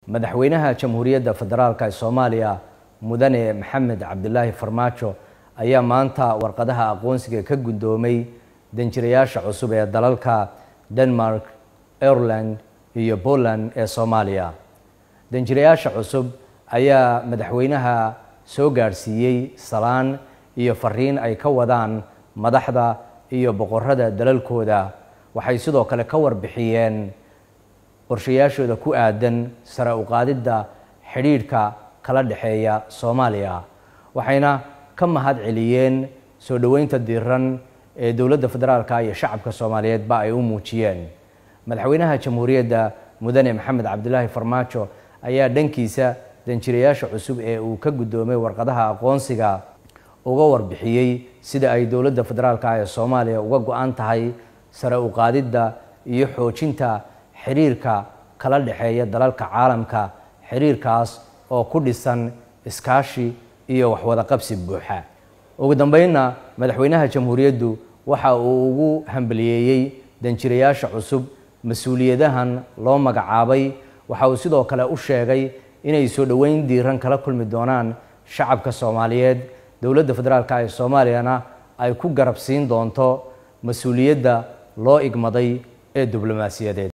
madaxweynaha jamhuuriyadda federaalk ee soomaaliya mudane maxamed cabdilaahi farmaajo ayaa maanta warqadaha aqoonsiga ka guddoomay danjirayaasha cusub ee dalalka denmark ireland iyo poland ee soomaaliya danjirayaasha cusub ayaa madaxweynaha soo gaadhsiiyey salaan iyo fariin ay ka wadaan madaxda iyo boqorada dalalkooda waxay sidoo kale ka warbixiyeen qorshayaashooda ku aadan sare u qaadidda xidhiidhka kala dhexeeya soomaaliya waxayna ka mahad celiyeen soo dhoweynta diiran ee dowladda federaalka iyo shacabka soomaaliyeedba ay u muujiyeen madaxweynaha jamhuuriyadda mudane maxamed cabdilaahi farmaajo ayaa dhankiisa danjirayaasha cusub ee uu ka guddoomay warqadaha aqoonsiga uga warbixiyey sida ay dowladda federaalka ee soomaaliya uga go-an tahay sare u qaadidda iyo xoojinta xiriirka kala dhexeeya dalalka caalamka xiriirkaas oo ku dhisan iskaashi iyo waxwada qabsi buuxa ugu dambeynna madaxweynaha jamhuuriyaddu waxa uu ugu hambaliyeeyey danjirayaasha cusub mas-uuliyadahan loo magacaabay waxa uu sidoo kale u sheegay inay soo dhoweyn diiran kala kulmi doonaan shacabka soomaaliyeed dowladda federaalk ee soomaaliyana ay ku garab siin doonto mas-uuliyadda loo igmaday ee diblomaasiyadeed